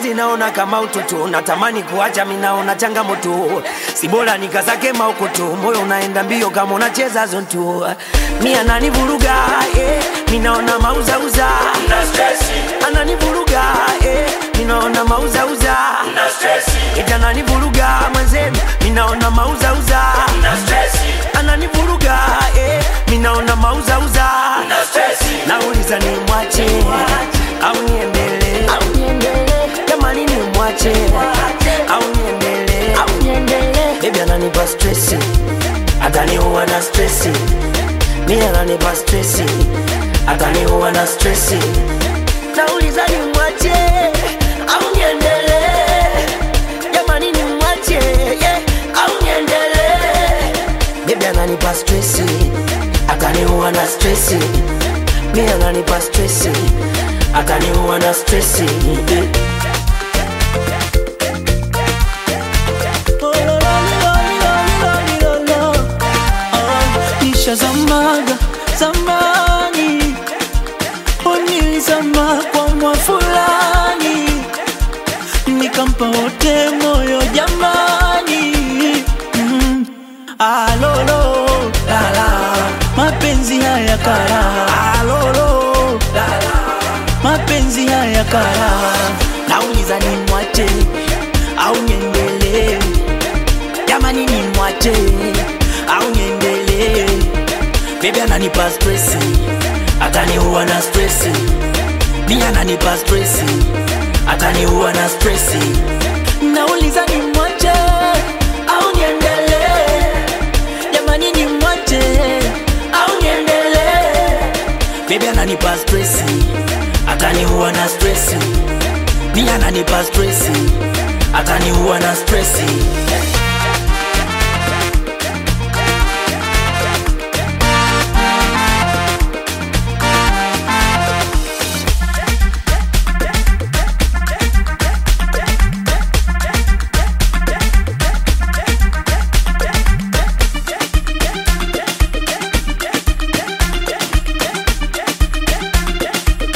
mapenzi naona kama utoto, natamani kuacha, minaona changamoto, si bora nikazake maukoto, moyo unaenda mbio kama unacheza zonto, mi ananivuruga eh, minaona mauzauza, ananivuruga eh, minaona mauzauza, ita ananivuruga mwenzenu, minaona mauzauza, ananivuruga eh, minaona mauzauza, nauliza ni mwache au niendelee jamani ni mwache au niendelee bebi ananipa stresi ataniua na stresi mi ananipa stresi ataniua na stresi nauliza ni mwache au niendelee jamani ni mwache yeah, au niendelee bebi ananipa stresi ataniua na stresi mi ananipa stresi ataniua na stresi nishazamaga zamani, unilizama kwa mwa fulani, nikampa wote moyo jamani. Mm. Alolo lala, mapenzi haya kara. Alolo lala, mapenzi haya kara. Nauliza ni mwache au niendelee? Jamani ni mwache au niendelee? Baby ananipa stresi, ataniua na stresi. Mi ananipa stresi, ataniua na stresi. Nauliza ni mwache au niendelee? Jamani ni mwache au niendelee? Baby ananipa stresi, ataniua na stresi. Mi ananipa stresi, ataniua na stresi.